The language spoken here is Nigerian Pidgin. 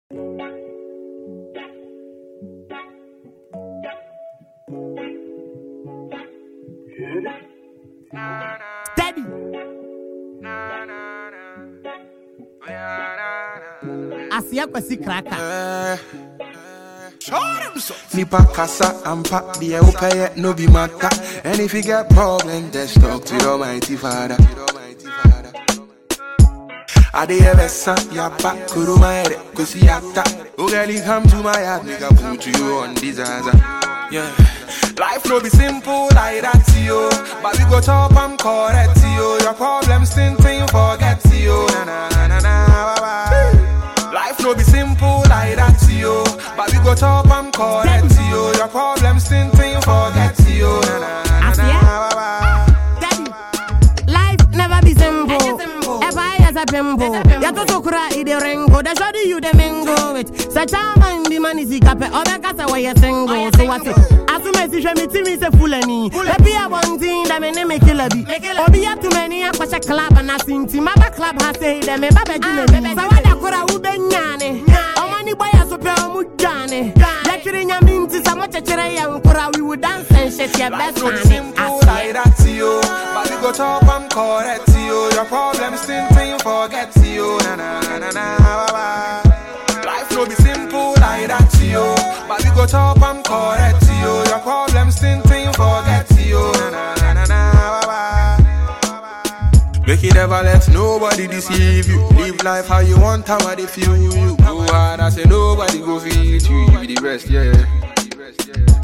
Daddy. Asia kwasi kraka. Nipa kasa ampa deɛ wopɛyɛ no bi mata And if you get problem just talk to your mighty father Ade ɛbɛsa yaba kuruma yɛrɛ kosi yata Oh girl you come to my yard nigga put you on disaster Yeah Life no be simple like that yo But we go chop and correct yo Your problems think you forget yo Na na na na bye bye Life no be simple like that yo But we go chop and correct yo Your problems think you forget yo Na na na na Asia? bye bye Daddy. Life never be simple. If I as a pimple, ya to so kura i de ringo. The shoddy you the mingo with. Such a man the man is ikape. Obe kasa why you single. So what it? Asume si shwe mi timi se fulani. Ebi a one thing that me ne me kill a bi. Obi ya too many a kwashe club and a sinti. Maba club ha say them me baba jine bi. Sa wada kura ube nyane. Omani boy a so pe omu jane. Lekiri nyaminti sa mo chechere ya nkura. We would dance and shit your best Life no be man. simple like that, yo. But we go chop and correct, yo. Your problems think you forget, yo. Na na na na na, bye bye. Life no be simple like that, yo. But we go chop and correct, yo. Your problems think you forget, yo. Na na na na na, bye bye. Make you never let nobody deceive you. Live life how you want, how they feel you. Go hard, I say nobody go feel it. You, you be the rest, yeah.